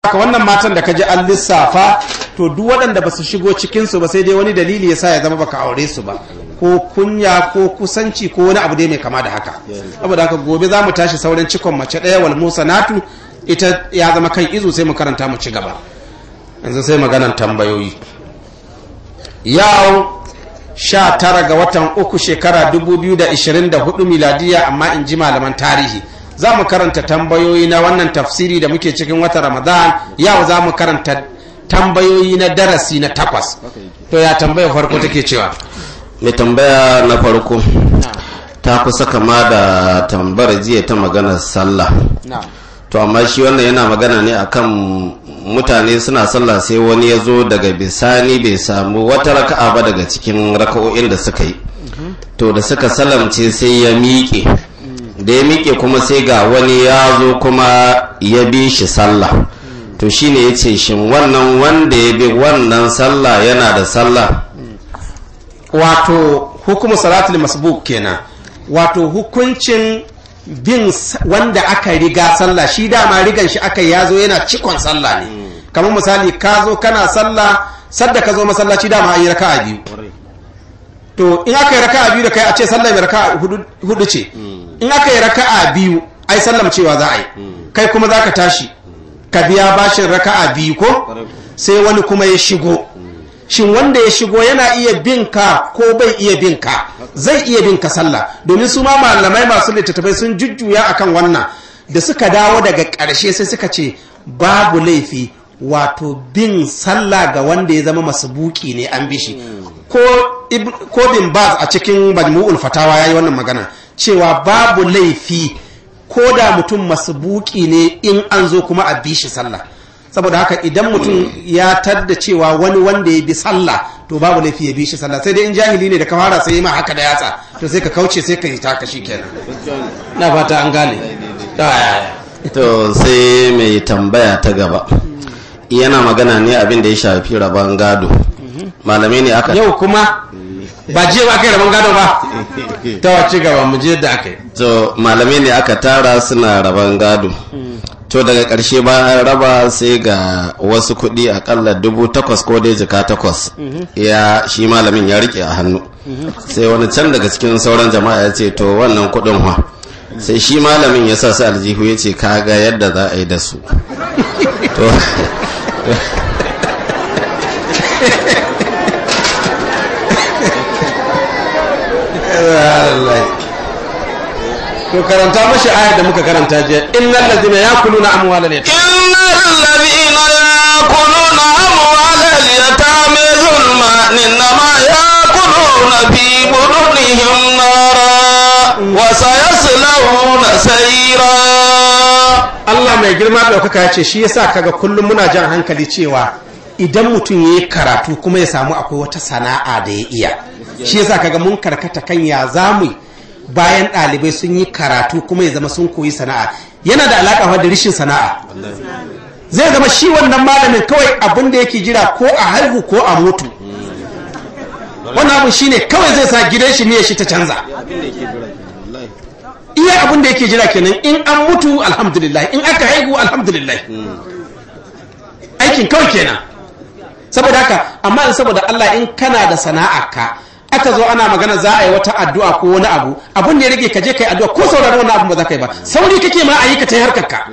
haka wannan matan da ka ji an lissafa to duk waɗanda ba su shigo cikinsu ba sai dai wani dalili ya sa ya zama baka aure su ba ko kunya ko kusanci ko wani abu dai mai kama da haka saboda haka gobe za mu tashi sauran cikon mace ɗaya wal musanatu ita ya zama kan izu sai mu karanta mu ci gaba yanzu sai maganan tambayoyi yau sha tara ga watan uku shekara 2024 miladiya amma in ji malaman tarihi za mu karanta tambayoyi na wannan tafsiri da muke cikin watan ramadan yau za mu karanta tambayoyi na darasi na takwas to ya tambaya farko take cewa mai tambaya na farko ta kusa kama da tambar jiya ta maganar sallah to amma shi wannan yana magana ne akan mutane suna sallah sai wani ya zo daga bisani bai samu wata raka'a ba daga cikin raka'o'in da suka yi to da suka salamce sai ya miƙe da ya miƙe kuma sai ga wani ya zo kuma ya bi shi sallah to shine ya ce shin wannan wanda ya bi wannan sallah yana da sallah wato hukumu salatul masbuk kenan wato hukuncin bin wanda aka riga sallah shi dama rigan shi aka yazo yana cikon sallah ne kamar misali ka zo kana sallah sadda ka zo masallaci dama an yi raka'a biyu to in aka yi raka'a biyu da kai a ce sallah mai raka'a hudu ce in aka yi raka'a biyu ai sallam cewa za a yi kai kuma za ka tashi ka biya bashin raka'a biyu ko sai wani kuma ya shigo shin wanda ya shigo yana iya bin ka ko bai iya bin ka zai iya bin ka sallah domin su ma malamai masu littattafai sun jujjuya akan wannan da suka dawo daga ƙarshe sai suka ce babu laifi wato bin sallah ga wanda ya zama masubuki ne an bishi ko ko bin baz a cikin majmu'ul fatawa yayi wannan magana cewa babu laifi ko da mutum masubuki ne in an zo kuma a bishi sallah saboda haka idan mutum ya tadda cewa wani wanda ya bi sallah to babu laifi ya bi shi sallah sai dai in jahili ne da ka fara sai ma haka da yatsa to sai ka kauce sai ka yi taka shi kenan na fata an gane to sai mai tambaya ta gaba yana magana ne abin da ya shafi rabon gado malamai ne aka yau kuma ba jiya ba kai rabon gado ba ta wace gaba mu je da aka yi to malamai ne aka tara suna rabon gado to daga ƙarshe bayan raba sai ga wasu kuɗi akalla dubu takwas ko dai jika takwas ya shi malamin ya rike a hannu sai wani can daga cikin sauran jama'a ya ce to wannan kuɗin wa sai shi malamin ya sa su aljihu ya ce kaga yadda za a yi da su to to karanta mashi ayar da muka karanta jiya innal ladina yakuluna amwalal yatim innal ladina yakuluna amwalal yatim zulman innama yakuluna fi budunihim nara wa sayaslawna sayra Allah mai girma ɗaukaka ya ce shi yasa kaga kullum muna jan hankali cewa idan mutum ya yi karatu kuma ya samu akwai wata sana'a da ya iya shi yasa kaga mun karkata kan ya zamu bayan ɗalibai sun yi karatu kuma ya zama sun koyi sana'a yana da alaƙa da rishin sana'a zai zama shi wannan malamin kawai abin da yake jira ko a haihu ko a mutu wannan abin shine kawai zai sa gidan shi ne shi ta canza iya abin da yake jira kenan in an mutu alhamdulillah in aka haihu alhamdulillah aikin kawai kenan saboda haka amma in saboda Allah in kana da sana'a ka aka zo ana magana za a yi wata addu'a ko wani abu abun da ya rage ka je kai addu'a ko saurari wannan abun ba za ka yi ba sauri kake ma a yi ka ta harkar ka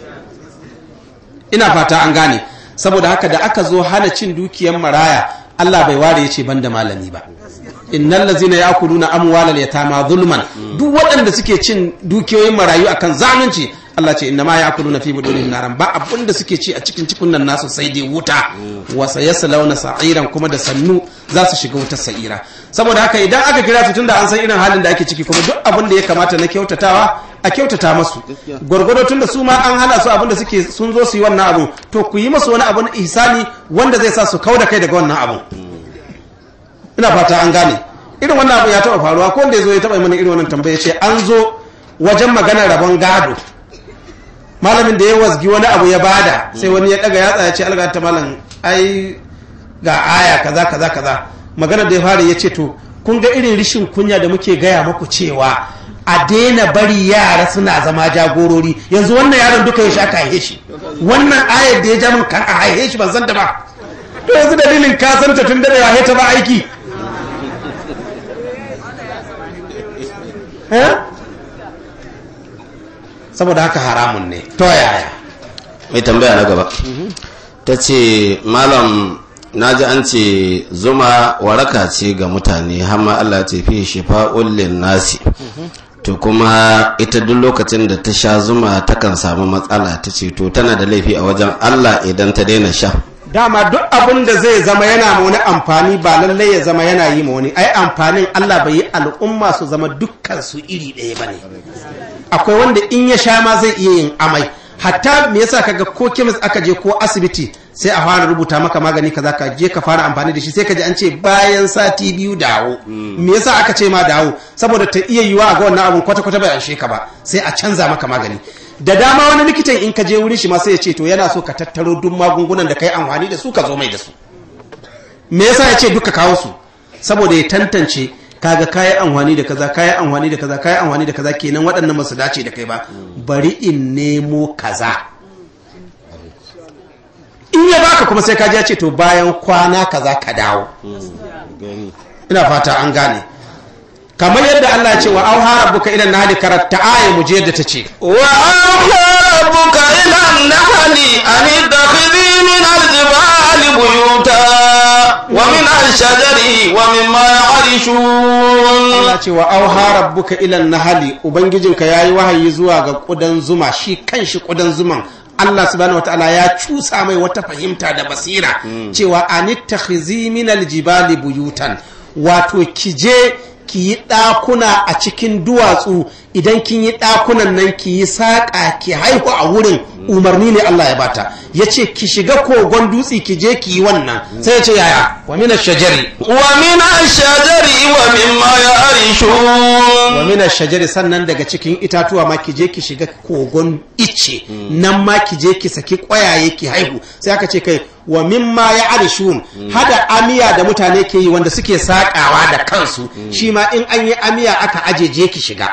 ina fata an gane saboda haka da aka zo hana cin dukiyar maraya Allah bai ware ya ce ban da malami ba innal ladzina ya'kuluna amwalal yatama zulman duk waɗanda suke cin dukiyoyin marayu akan zalunci Allah ce innama ya'kuluna fi budunihim naran ba abinda suke ci a cikin cikunan nasu sai dai wuta wa sayaslawna sa'iran kuma da sannu za su shiga wutar sa'ira saboda haka idan aka kira su tunda an san irin halin da ake ciki kuma duk abin da ya kamata na kyautatawa a kyautata masu gwargwado tunda su ma an hana su abin da suke sun zo su yi wannan abu to ku yi masu wani abun ihsani wanda zai sa su kauda kai daga wannan abun ina fata an gane irin wannan abu ya taba faruwa ko wanda ya zo ya taba mana irin wannan tambaya ce an zo wajen maganar rabon gado malamin da ya wasgi wani abu ya bada sai wani ya daga yatsa ya ce alga ta malam ai ga aya kaza kaza kaza maganar da ya fara ya ce to kun ga irin rishin kunya da muke gaya muku cewa a daina bari yara suna zama jagorori yanzu wannan yaron duka ya sha aka haihe shi wannan ayar da ya ja min kan a haihe shi ban san da ba to yanzu dalilin ka san ta tun da ya ta ba aiki eh saboda haka haramun ne to yaya mai tambaya na gaba ta ce malam na ji an ce zuma waraka ce ga mutane hamma Allah ce fi shifa'un lin nasi to kuma ita duk lokacin da ta sha zuma takan samu matsala ta ce to tana da laifi a wajen Allah idan ta daina sha dama duk abin da zai zama yana ma wani amfani ba lallai ya zama yana yi ma wani ai amfanin Allah bai yi al'umma su zama dukkan su iri ɗaya bane akwai wanda in ya sha ma zai iya yin amai hatta me yasa kaga ko kemis aka je ko asibiti sai a fara rubuta maka magani kaza ka je ka fara amfani da shi sai ka ji an ce bayan sati biyu dawo me yasa aka ce ma dawo saboda ta iya yiwa ga wannan abun kwata kwata bai anshe ka ba sai a canza maka magani da dama wani likitan in ka je wurin shi ma sai ya ce to yana so ka tattaro duk magungunan da kai amfani da su ka zo mai da su me yasa ya ce duka kawo su saboda ya tantance kaga kayi amfani da kaza kayi amfani da kaza kayi amfani da kaza kenan waɗannan ba su dace da kai ba bari in nemo kaza in ya baka kuma sai kaji ya ce to bayan kwana kaza ka dawo ina fata an gane kamar yadda Allah ya ce wa auha rabbuka ila nahli karatta aya mu je yadda ta ce وأوحى ربك إلى النحل أن اتخذي من الجبال بيوتا ومن الشجر ومما يعرشون Allah ce wa auha rabbuka ila nahli ubangijinka yayi wahayi zuwa ga kudan zuma shi kanshi kudan zuman Allah subhanahu wataala ya cusa mai wata fahimta da basira cewa anittakhizi min aljibali buyutan wato kije ki yi ɗakuna a cikin duwatsu idan kin yi ɗakunan nan ki yi saƙa ki haihu a wurin umarni ne Allah ya bata ya ce ki shiga kogon dutse ki je ki yi wannan sai ya ce yaya wa mina shajari ومن الشجر ومما يعرشون wa mina shajari sannan daga cikin itatuwa ma ki je ki shiga kogon icce nan ma ki je ki saki ƙwayaye ki haihu sai aka ce kai wa mimma ya arishun hada amiya da mutane ke yi wanda suke saƙawa da kansu shi ma in an yi amiya aka aje je ki shiga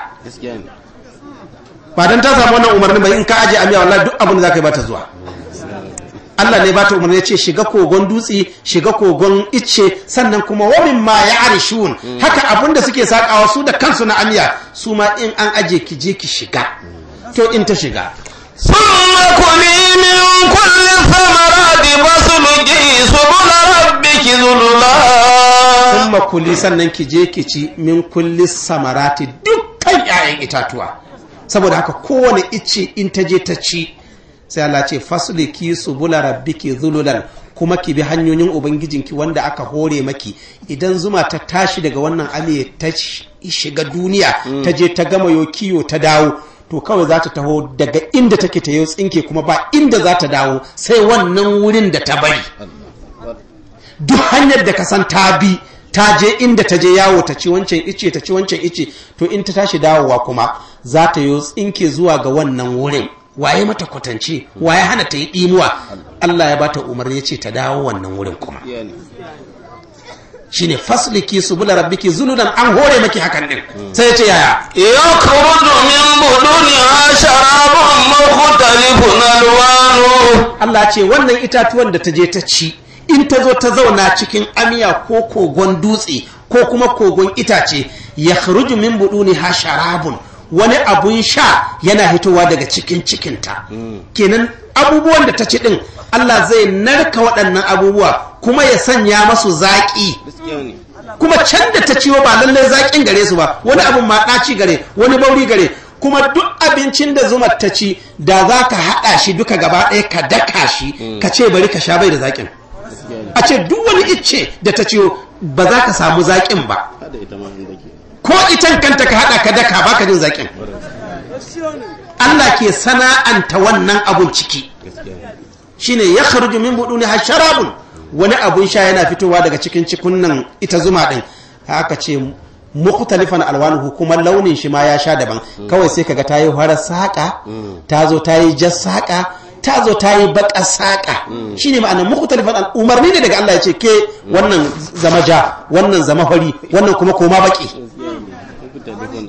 ba don ta samu wannan umarnin bai in ka aje amiya wallahi duk abin da zaka yi bata zuwa Allah ne bata umarni ya ce shiga kogon dutse shiga kogon icce sannan kuma wa ma ya arishun haka abin da suke sakawa su da kansu na amiya su ma in an aje ki je ki shiga to in ta shiga ثم كلي من كل الثمرات فاسلكي سبل ربك ذللا kuma kuli sannan ki je ki ci min kulli samarati dukkan 'ya'yan itatuwa saboda haka kowane icce in ta je ta ci sai Allah ce fasliki subula rabbiki zululan kuma ki bi hanyoyin ubangijinki wanda aka hore maki idan zuma ta tashi daga wannan amiye ta sh- shiga duniya ta je ta gama yo kiyo ta dawo to kawai za ta taho daga inda take ta yau tsinke kuma ba inda za ta dawo sai wannan wurin da ta bari duk hanyar da ka san ta bi ta je inda ta je yawo ta ci wancan ice ta ci wancan ice to in ta tashi dawowa kuma za ta yi tsinke zuwa ga wannan wurin waye mata kwatance waye hana ta yi ɗimuwa Allah ya bata umarni ya ce ta dawo wannan wurin kuma shine fasliki subula rabbiki zuludan an hore maki hakan din sai ya ce yaya يخرج من بطونها شراب مختلف ألوانه Allah ce wannan itatuwan da ta je ta ci in ta zo ta zauna cikin amiya ko kogon dutse ko kuma kogon itace ya kharuju min buduni ha sharabun wani abun sha yana hitowa daga cikin cikinta kenan abubuwan da ta ci din Allah zai narka waɗannan abubuwa kuma ya sanya masu zaƙi kuma can da ta ciwo ba lallai zaƙin gare su ba wani abun ma ɗaci gare wani bauri gare kuma duk abincin da zuma ta ci da za ka haɗa shi duka gaba ɗaya ka daka shi ka ce bari ka sha bai da zaƙin a ce duk wani icce da ta ciwo ba za ka samu zaƙin ba ko itan kanta ka haɗa ka daka ba ka jin zaƙin Allah ke sana'anta wannan abun ciki shine ya kharuju min buduni ha sharabun wani abun sha yana fitowa daga cikin cikunnan ita zuma din haka ce mukhtalifan alwanuhu kuma launin shi ma ya sha daban kawai sai kaga ta yi farar saƙa ta zo ta yi jas saƙa ta zo ta yi baƙar saƙa shine ma'anar mukhtalifan al umarni ne daga Allah ya ce ke wannan zama ja wannan zama fari wannan kuma koma baƙi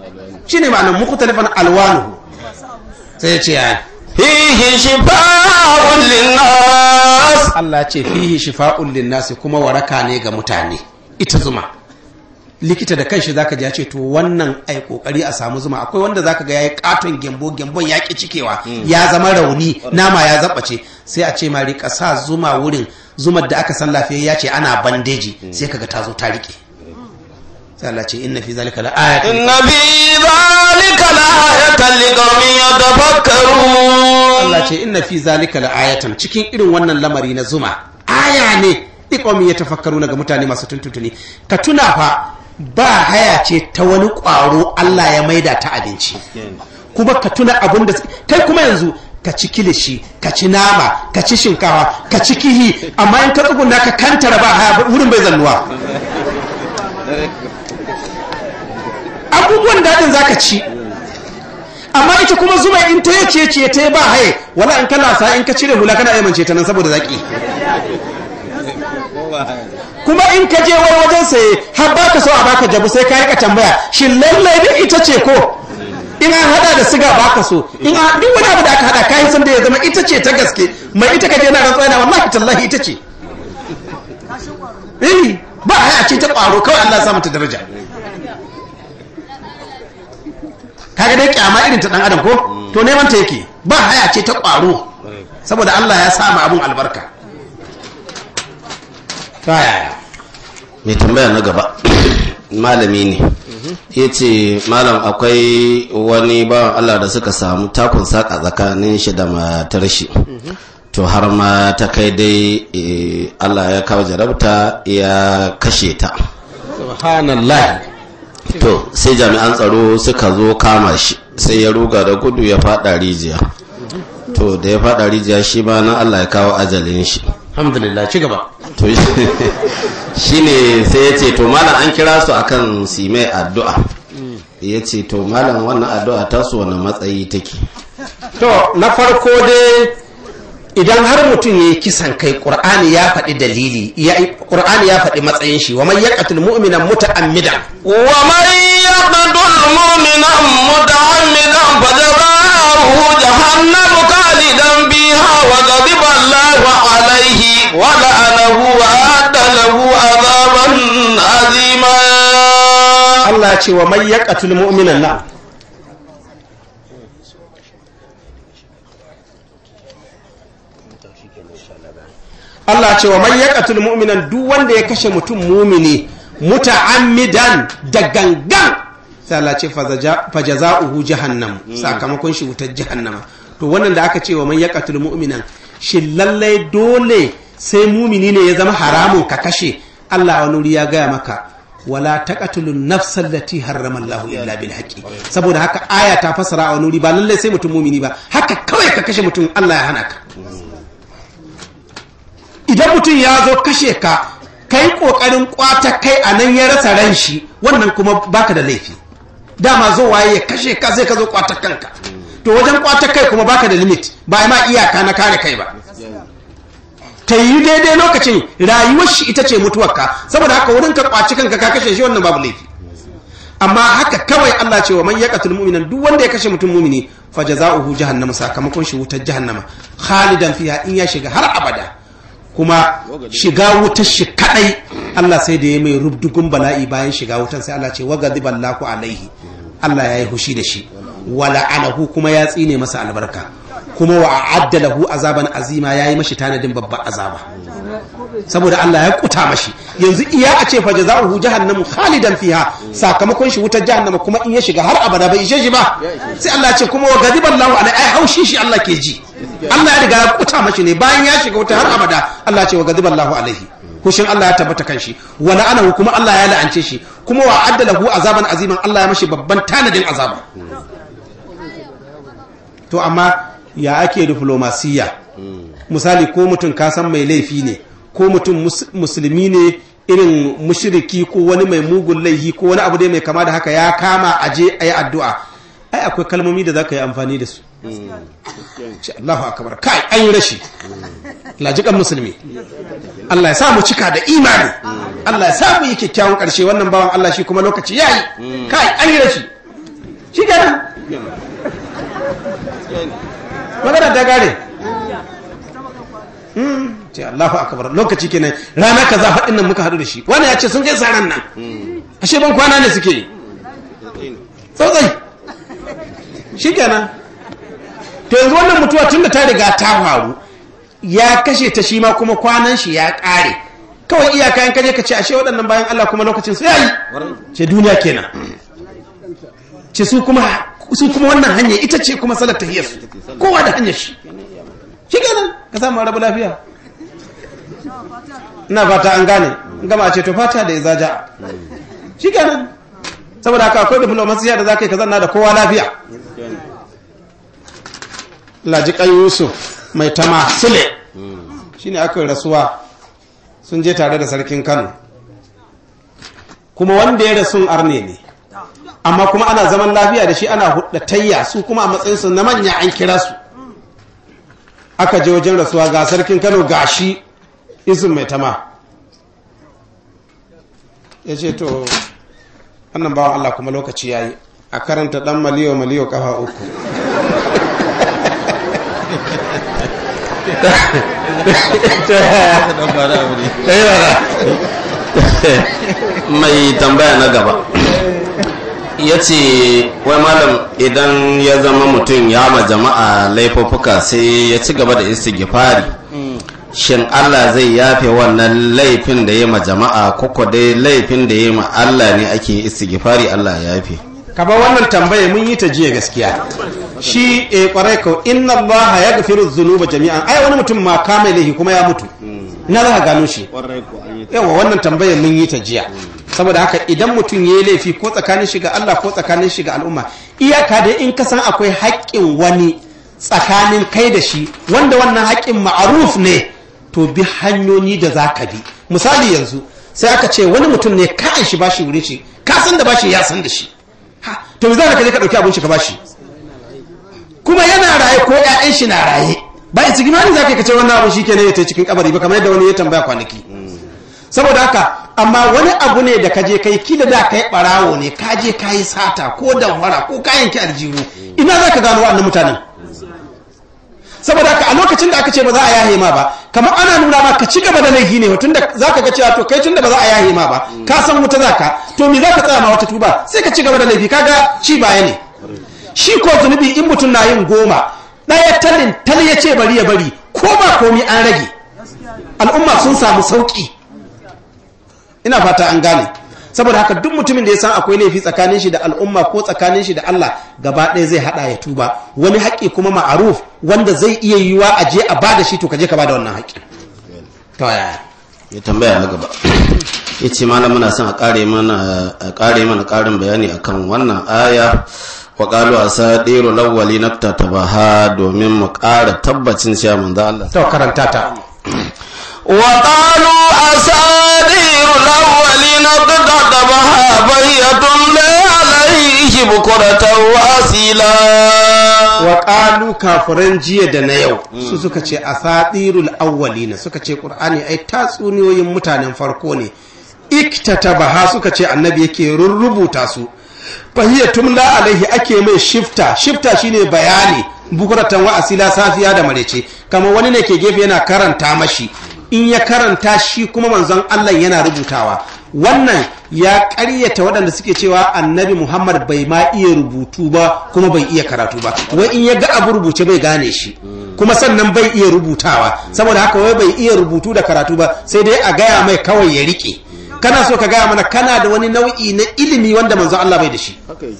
shine ma'anar mukhtalifan alwanuhu sai ya ce ya فيه شفاء للناس Allah ce fihi shifa'un linnasi kuma waraka ne ga mutane ita zuma likita da kanshi zaka ji ya ce to wannan ai kokari a samu zuma akwai wanda zaka ga yayi katon gembo gembon ya ki cikewa ya zama rauni nama ya zabace sai a ce ma rika sa zuma wurin zumar da aka san lafiya ya ce ana bandeji sai kaga ta zo ta rike sai Allah ce inna fi zalika la ayatin إن في ذلك لآية لقوم يتفكرون Allah ce inna fi zalika la ayatan cikin irin wannan lamari na zuma aya ne iqomi ya tafakkaru ga mutane masu tuntuntuni ka tuna fa ba haya ce ta wani ƙwaro Allah ya maida ta abinci kuma ka tuna abin da kai kuma yanzu ka ci kilishi ka ci nama ka ci shinkawa ka ci kihi amma in ka tsuguna ka kantara ba haya wurin bai zannuwa abubuwan daɗin zaka ci amma ita kuma zuma in ta yace ce ta ba haye wala in kana sa in ka cire hula kana aimance ta nan saboda zaki kuma in ka je wani wajen saye har baka so a baka jabu sai ka rika tambaya shin lallai da ita ce ko in an hada da siga baka so in an duk wani abu da aka hada kai san da ya zama ita ce ta gaske mai ita kaje na rantsa yana wallahi tallahi ita ce eh ba haya ce ta kwaro kawai Allah ya sa mata daraja kaga dai kyama irin ta dan adam ko to neman ta yake ba haya ce ta kwaro saboda Allah ya sa ma abun albarka ta yaya mai tambaya na gaba malami ne ya ce malam akwai wani bawan Allah da suka samu takun saka tsakanin shi da matar shi to har ma ta kai dai eh, Allah ya kawo jarabta ya kashe ta subhanallah to sai jami'an tsaro suka zo kama shi sai ya ruga da gudu ya fada rijiya to da ya fada rijiya shi ma nan Allah ya kawo ajalin shi alhamdulillah ci gaba to shi ne sai ya ce to malam an kira su akan su yi mai addu'a ya ce to malam wannan addu'a ta su wani matsayi take to na farko dai idan har mutum ya yi kisan kai ƙur'ani ya faɗi dalili ƙur'ani ya faɗi matsayin shi wa man yaqtul mu'mina muta'ammidan ومن يقتل مؤمنا متعمدا فجزاؤه جهنم خالدا فيها وغضب الله عليه ولعنه وأعد له عذابا عظيما Allah ya ce wa man yaqtul mu'mina na Allah ya ce wa man yaqtul mu'minan duk wanda ya kashe mutum mumini muta'ammidan da gangan sai Allah ce fajaza'uhu jahannam sakamakon shi wutar jahannama to wannan da aka ce wa man yaqtul mu'minan shi lallai dole sai mumini ne ya zama haramun ka kashe Allah wani wuri ya gaya maka wala taqatulun nafsal lati harrama Allahu illa bil haqqi saboda haka aya ta fasara a wani wuri ba lallai sai mutum mumini ba haka kawai ka kashe mutum Allah ya hana ka idan mutum ya zo kashe ka kai kokarin kwata kai a nan ya rasa ran shi wannan kuma baka da laifi dama zo waye ya kashe ka sai ka zo kwata kanka to wajen kwata kai kuma baka da limit ba ma iyaka na kare kai ba ta yi daidai lokacin rayuwar shi ita ce mutuwarka saboda haka wurin ka kwaci kanka ka kashe shi wannan babu laifi amma haka kawai Allah ce wa man yaqtul mu'minan duk wanda ya kashe mutum mu'mini fa jazaohu jahannama sakamakon shi wutar jahannama khalidan fiha in ya shiga har abada kuma shiga wutar shi kadai Allah sai da ya mai rubdugun bala'i bayan shiga wutar sai Allah ce wa ghadiballahu alaihi Allah ya yi hushi da shi wala anahu kuma ya tsine masa albarka kuma wa a'adda lahu azaban azima yayi mashi tanadin babban azaba saboda Allah ya kuta mashi yanzu iya a ce fa jazaohu jahannamu khalidan fiha sakamakon shi wutar jahannama kuma in ya shiga har abada bai ishe shi ba sai Allah ya ce kuma wa ghadiballahu alaihi ai haushi shi Allah ke ji Allah ya riga ya kuta mashi ne bayan ya shiga wuta har abada Allah ya ce wa ghadiballahu alaihi kushin Allah ya tabbata kan shi wa la'anahu kuma Allah ya la'ance shi kuma wa addalahu azaban aziman Allah ya mashi babban tanadin azaba to amma ya ake diplomasiya misali ko mutum ka san mai laifi ne ko mutum musulmi ne irin mushriki ko wani mai mugun laifi ko wani abu dai mai kama da haka ya kama aje a yi addu'a ai akwai kalmomi da za ka yi amfani da su ce Allahu akbar kai an yi rashi lajikan musulmi Allah ya sa mu cika da imani Allah ya sa mu yi kyakkyawan karshe wannan bawan Allah shi kuma lokaci yayi kai an yi rashi shi kenan magana ta gare ce Allahu akbar lokaci kenan rana kaza haɗin nan muka haɗu da shi wani ya ce sun je saran nan ashe ban kwana ne suke yi tsotsai shi kenan to yanzu wannan mutuwa tun da ta riga ta faru ya kashe ta shi ma kuma kwanan shi ya ƙare kawai iyaka in kaje ka ce ashe waɗannan bayan Allah kuma lokacin su yayi ce duniya kenan ce su kuma su kuma wannan hanya ita ce kuma salar tahiyar su kowa da hanyar shi shi kenan ka samu rabu lafiya ina fata an gane gama ce to fata da izaja shi kenan saboda haka akwai diplomasiya da za ka yi ka zanna da kowa lafiya lajikan yusuf mai tama sule shi ne aka rasuwa sun je tare da sarkin kano kuma wanda ya rasun arne ne amma kuma ana zaman lafiya da shi ana hudatayya su kuma a matsayinsu na manya an kira su aka je wajen rasuwa ga sarkin kano ga shi isin mai tama ya ce to wannan bawan Allah kuma lokaci ya yi a karanta dan maliyo maliyo kafa uku mai tambaya na gaba ya ce wai malam idan ya zama mutum ya ma jama'a laifuffuka sai ya ci gaba da istighfari shin Allah zai yafe wannan laifin da ya ma jama'a koko dai laifin da ya ma Allah ne ake istighfari Allah ya yafe kaba wannan tambaya mun yi ta jiya gaskiya shi e kwarai ko inna allaha yaghfiru dhunuba jami'an ai wani mutum ma kama laifi kuma ya mutu ina za ka gano shi yawa wannan tambayar mun yi ta jiya saboda haka idan mutum ya yi laifi ko tsakanin shi ga Allah ko tsakanin shi ga al'umma iyaka da in ka san akwai haƙƙin wani tsakanin kai da shi wanda wannan haƙƙin ma'aruf ne to bi hanyoyi da za ka bi misali yanzu sai aka ce wani mutum ne ka an shi bashi wuri shi ka san da bashi ya san da shi ha to me za ka je ka ɗauki abin shi ka bashi kuma yana raye ko ƴaƴan shi na raye ba isi gimani za ka kace wannan abu shi kenan ya ta cikin kabari ba kamar yadda wani ya tambaya kwanaki saboda haka amma wani abu ne da kaje kai kila da kai barawo ne kaje kayi sata ko damfara ko kayan ki aljihu ina za ka gano wannan mutanen saboda haka a lokacin da aka ce ba za a yahe ma ba kamar ana nuna ma ka ci gaba da laifi ne tunda za ka ga cewa to kai tunda ba za a yahe ma ba ka san wuta za ka to me za ka tsaya ma wata tuba sai ka ci gaba da laifi kaga ci baya ne shi ko zunubi in mutum na yin goma ɗaya talin tal ya ce bari ya bari ko ba komi an rage al'umma sun samu sauƙi ina fata an gane saboda haka duk mutumin da ya san akwai laifi tsakanin shi da al'umma ko tsakanin shi da Allah gaba ɗaya zai haɗa ya tuba wani haƙƙi kuma ma'aruf wanda zai iya yiwa a je a bada shi to ka je ka bada wannan haƙƙi to yaya ya tambaya na gaba ya ce malam muna son a ƙare mana a ƙare mana ƙarin bayani akan wannan aya wa qalu asadiru lawwali naftatabaha domin mu ƙara tabbacin cewa manzo Allah to karanta ta وقالوا أساطير الأولين اقتطبها بهي تملي عليه بكرة وأصيلا wa kafiran jiya da na yau su suka ce asatirul awwalina suka ce qur'ani ai tatsuniyoyin mutanen farko ne iktatabaha suka ce annabi yake rurrubuta su fahiya tumla alaihi ake mai shifta shifta shine bayani bukuratan wa asila safiya da marece kamar wani ne ke gefe yana karanta mashi in ya karanta shi kuma manzon Allah yana rubutawa wannan ya ƙaryata waɗanda suke cewa annabi Muhammad bai ma iya rubutu ba kuma bai iya karatu ba wai in ya ga abu rubuce bai gane shi kuma sannan bai iya rubutawa saboda haka wai bai iya rubutu da karatu ba sai dai a gaya mai kawai ya rike kana so ka gaya mana kana da wani nau'i na ilimi wanda manzon Allah bai da shi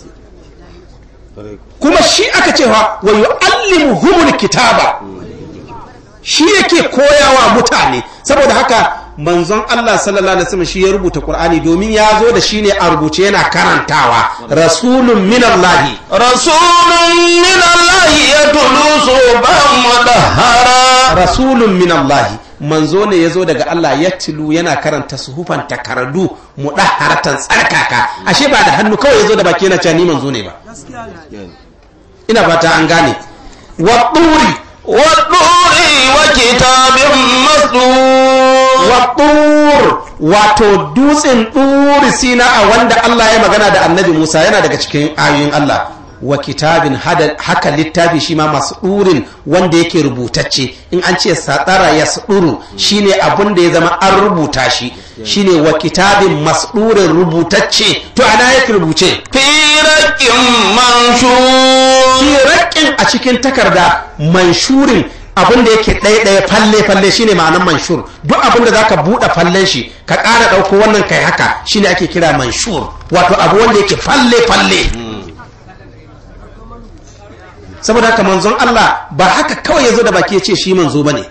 kuma shi aka cewa wa yu'allimuhumul kitaba shi yake koyawa mutane saboda haka manzon Allah sallallahu alaihi wasallam shi ya rubuta Qur'ani domin ya zo da shi ne a rubuce yana karantawa rasulun min Allah rasulun min Allah yatlu suban mudahhara rasulun min Allah manzo ne ya zo daga Allah ya tilu yana karanta suhufan takardu mudahharatan tsarkaka ashe ba da hannu kawai ya zo da baki yana cewa ni manzo ne ba ina fata an gane wa turi والطور وكتاب مسطور wattur wato dutsen turi sina a wanda Allah ya magana da annabi Musa yana daga cikin ayoyin Allah wa kitabin haka littafi shi ma masu ɗurin wanda yake rubutacce in an ce satsara ya ɗuru shine abin da ya zama an rubuta shi shine wa kitabin masɗurin rubutacce to ana yake rubuce firakin manshur firakin a cikin takarda manshurin abin da yake ɗaya ɗaya falle falle shine ma'anar manshur duk abin da zaka buɗe fallen shi ka ƙara ɗauko wannan kai haka shine ake kira manshur wato abu wanda yake falle falle saboda haka manzon Allah ba haka kawai ya zo da baki ya ce shi manzo ba ne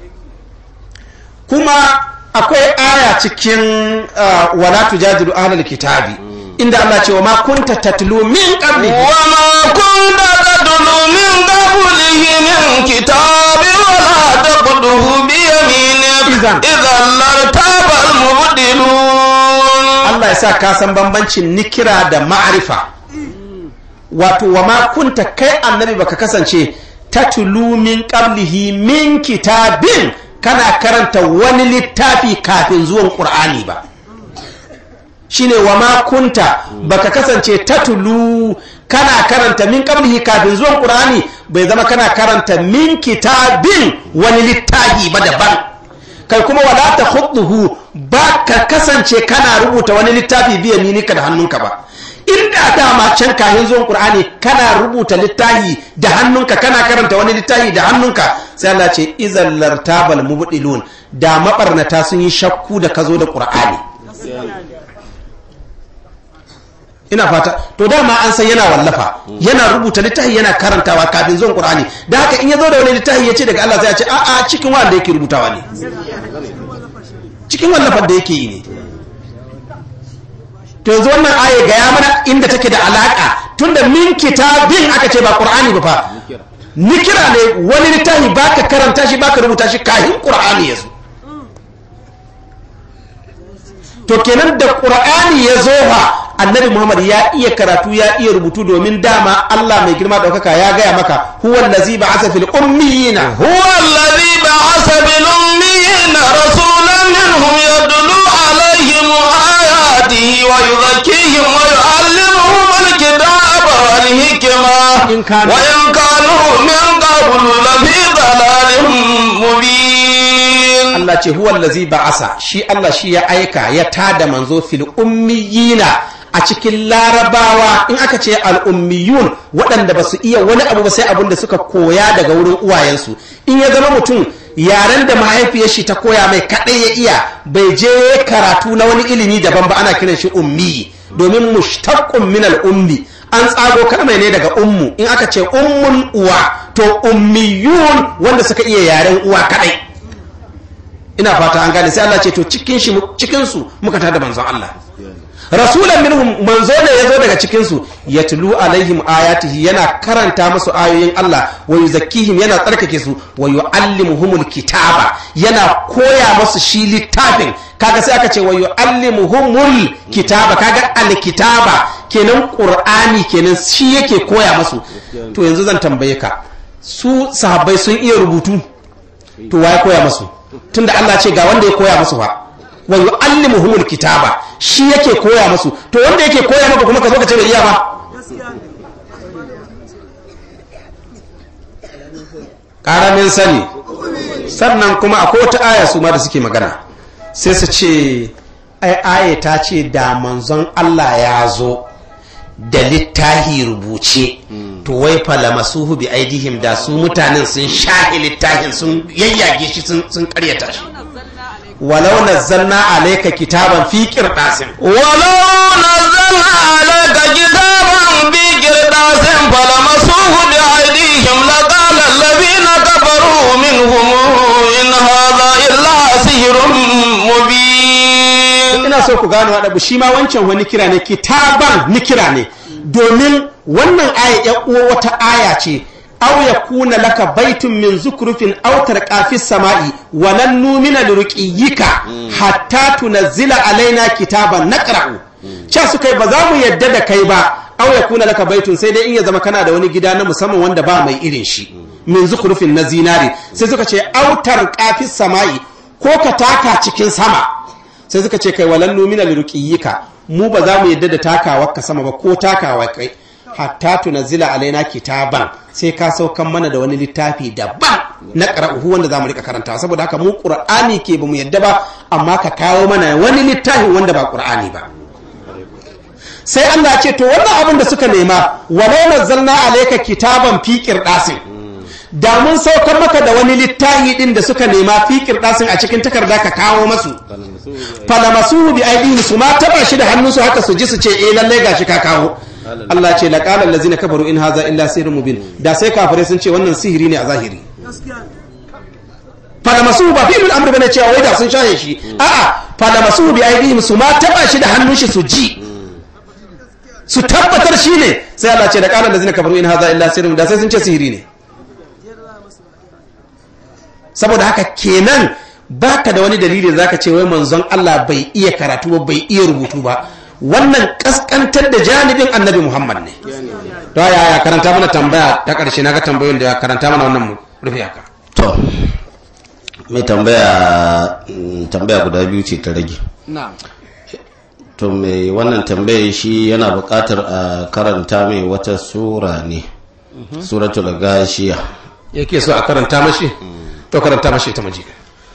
kuma akwai aya cikin wala tujadilu ahlul kitabi inda Allah ce wa ma kunta tatlu min qabli wa ma kunta tatlu min qablihi min kitabi wa la taqduhu bi yaminik Idan. idan lartaba al-mubtilun Allah ya sa ka san bambancin nikira da ma'arifa wato wa ma kunta kai annabi baka kasance tatlu min qablihi min kitabin kana karanta wani littafi kafin zuwan qur'ani ba shine wa ma kunta baka kasance tatlu kana karanta min qablihi kafin zuwan qur'ani bai zama kana karanta min kitabin wani littafi ba daban kai kuma wala ta khudduhu ba ka kasance kana rubuta wani littafi biya minika da hannunka ba inda dama can kayan zuwan qur'ani kana rubuta littafi da hannunka kana karanta wani littafi da hannunka sai Allah ce izal lartabal mubdilun da mabarnata sun yi shakku da ka zo da qur'ani ina fata to dama an san yana wallafa yana rubuta littafi yana karantawa kafin zuwan qur'ani da haka in ya zo da wani littafi ya ce daga Allah sai ya ce a'a cikin wanda yake rubutawa ne cikin wallafar da yake yi ne to yanzu wannan aya gaya mana inda take da alaka tunda min kitabin aka ce ba qur'ani ba fa nikira ne wani littafi baka karanta shi baka rubuta shi kafin qur'ani ya zo to kenan da qur'ani ya zo fa annabi muhammad ya iya karatu ya iya rubutu domin dama allah mai girma daukaka ya gaya maka huwa allazi ba'atha fil ummiyina هو الذي بعث بالأميين رسولا منهم يدلو عليهم آياته ويزكيهم ويعلمهم الكتاب والحكمة إن كانوا- وإن كانوا من قبل لفي ضلال مبين Allah ce huwa allazi ba'asa shi Allah shi ya aika ya tada manzo fil ummiyina a cikin larabawa in aka ce al'ummiyun waɗanda ba su iya wani abu ba sai abin da suka koya daga wurin uwayensu in ya zama mutum yaren da mahaifiyar shi ta koya mai kaɗai ya iya bai je karatu na wani ilimi daban ba ana kiran shi ummi domin mushtaqqun min al-ummi an tsago kalmai ne daga ummu in aka ce ummun uwa to ummiyun wanda suka iya yaren uwa kaɗai ina fata an gane sai Allah ce to cikin shi cikin su muka tada manzon Allah rasulan minhum manzo ne yazo daga cikin su yatlu alaihim ayatihi yana karanta musu ayoyin Allah wa yuzakkihim yana tsarkake su wa yuallimuhumul kitaba yana koya musu shi littafin kaga sai aka ce wa yuallimuhumul kitaba kaga alkitaba kenan qur'ani kenan shi yake koya musu to yanzu zan tambaye ka su sahabbai sun iya rubutu to waye koya musu tunda Allah ce ga wanda ya koya musu fa wa yu'allimuhumul kitaba shi yake koya musu to wanda yake koya maka kuma ka zo ka ce bai iya ba karamin sani sannan kuma akwai wata aya su ma da suke magana sai su ce ai aya ta ce da manzon Allah ya zo da littahi rubuce to wai falamasuhu bi aidihim da su mutanen sun shahi littahin sun yayyage shi sun sun karyata shi walau nazzalna alayka kitaban fi qirtasin ولو نزلنا عليك كتابا بقرطاس فلمسوه بأيديهم لقال الذين كفروا منهم إن هذا إلا سحر مبين ina so ku gano adabu shi ma wancan wani kira ne kitaban ni kira ne domin wannan aya ya uwa wata aya ce aw yakuna laka baitun min zukrufin aw tarqa fis sama'i wa lan numina lirqiyika hatta tunazzila alaina kitaban naqra'u cha suka yi ba za mu yadda da kai ba aw yakuna laka baitun sai dai in ya zama kana da wani gida na musamman wanda ba mai irin shi min zukrufin na zinari sai suka ce aw tarqa fis sama'i ko ka taka cikin sama sai suka ce kai walan numina lirqiyika mu ba za mu yadda da takawa ka sama ba ko takawa kai hatta tunazzila alaina kitaban sai ka saukan mana da wani littafi daban na qara'uhu wanda zamu rika karantawa saboda haka mu qur'ani ke bamu yadda ba amma ka kawo mana wani littafi wanda ba qur'ani ba sai Allah ce to wannan abin da suka nema walau nazzalna alayka kitaban fi qirdasin da mun saukar maka da wani littafi din da suka nema fi qirdasin a cikin takarda ka kawo masu falamasuhu bi aidihim su ma taba shi da hannunsu haka su ji su ce eh lalle gashi ka kawo Allah ce laqala allazina kafaru in haza illa sihrun mubin da sai kafirai sun ce wannan sihiri ne a zahiri falamasuhu ba fi'il amr bane cewa wai da sun shaye shi a'a falamasuhu bi aidihim su ma taba shi da hannun shi su ji su tabbatar shi ne sai Allah ce da qala allazina kafaru in haza illa sihrun da sai sun ce sihiri ne saboda haka kenan baka da wani dalili da zaka ce wai manzon Allah bai iya karatu ba bai iya rubutu ba wannan kaskantar da janibin annabi Muhammad ne to ya ya karanta mana tambaya ta karshe naga tambayoyin da ya karanta mana wannan mu rufe haka to mai tambaya mm, tambaya guda biyu ce ta rage na'am to mai wannan tambaya shi yana buƙatar a karanta mai wata sura ne suratul gashiya yake so a karanta mashi to karanta mashi ta maji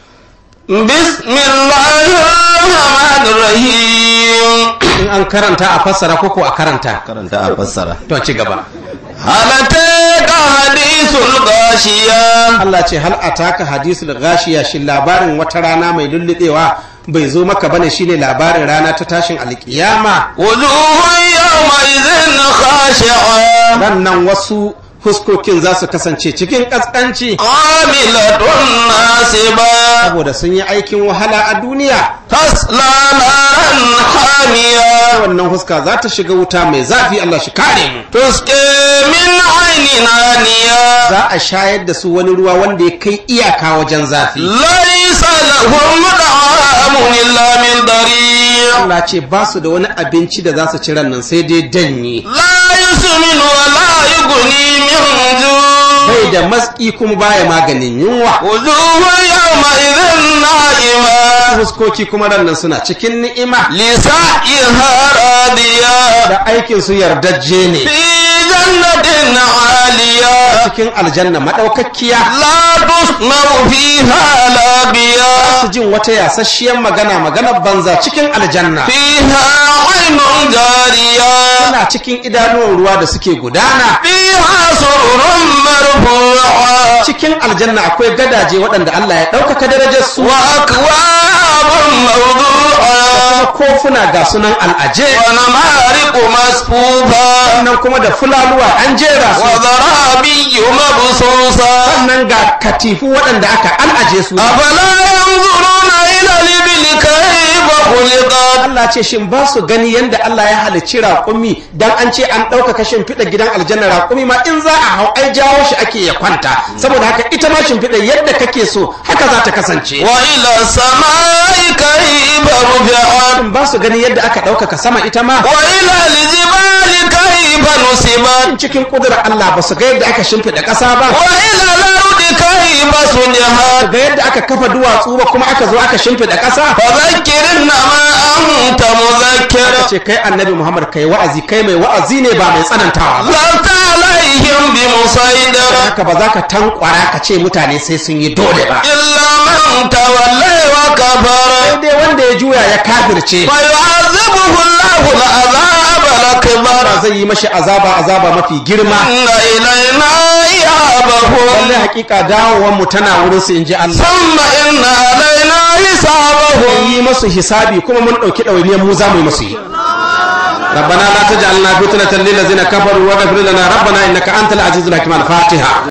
بسم الله الرحمن الرحيم in an karanta a fassara koko a karanta karanta a fassara to ci gaba هل أتاك حديث الغاشية Allah ce hal ataka hadisul gashiya shi labarin wata rana mai lullubewa bai zo maka bane shine labarin rana ta tashin alkiyama وجوه يومئذ خاشعة nan wasu fuskokin za su kasance cikin kaskanci عاملة ناصبة saboda sun yi aikin wahala a duniya تصلى نارا حامية wannan fuska za ta shiga wuta mai zafi Allah shi kare mu تسقي من عين آنية za a shayar da su wani ruwa wanda ya kai iyaka wajen zafi ليس لهم طعام إلا من ضريع Allah ce ba su da wani abinci da za su ci ran nan sai dai danyi لا يسمن ولا يغني من جوع bai da matsi kuma baya maganin yunwa وجوه يومئذ نائمة fuskoki kuma ran nan suna cikin ni'ima لسعيها راضية da aikin su yardajje ne في جنة عالية cikin aljanna madaukakkiya لا تسمع فيها لاغية su jin wata yasasshiyar magana maganar banza cikin aljanna فيها عين جارية suna cikin idanuwan ruwa da suke gudana فيها سرر مرفوعة cikin aljanna akwai gadaje waɗanda Allah ya ɗaukaka darajar su وأكواب موضوعة kuma kofuna ga sunan al'aje ونمارق مصفوفة sannan kuma da fulaluwa an jera su وزرابي مبصوصة sannan ga katifu waɗanda aka al'aje su أفلا ينظرون إلى الإبل كيف خلقت Allah ce shin ba su gani yadda Allah ya halicci raƙumi dan an ce an ɗaukaka shimfiɗa gidan aljanna raƙumi ma in za a hau ai jawo shi ake ya kwanta saboda haka ita ma shimfiɗa yadda kake so haka za ta kasance وإلى السماء كيف رفعت shin ba su gani yadda aka ɗaukaka sama ita ma وإلى الجبال كيف نصبت cikin ƙudurar Allah ba su ga yadda aka shimfiɗa ƙasa ba وإلى الأرض كيف سجحت ga yadda aka kafa duwatsu ba kuma aka zo aka shimfiɗa ƙasa فذكر إنما أنت مذكر ce kai annabi Muhammad kai wa'azi kai mai wa'azi ne ba mai tsanantawa ba لست عليهم بمسيطر haka ba za ka tankwara ka ce mutane sai sun yi dole ba إلا من تولي وكفر sai dai wanda ya juya ya kafirce فيعذبه الله العذاب الأكبر ba zai yi mashi azaba azaba mafi girma إن إلينا إيابهم lalle hakika dawowar mu tana wurin su inji Allah ثم إن علينا حسابهم yi masu hisabi kuma mun dauki dawainiyar mu za mu yi masu yi ربنا لا تجعلنا فتنة للذين كفروا واغفر لنا ربنا إنك أنت العزيز الحكيم الفاتحة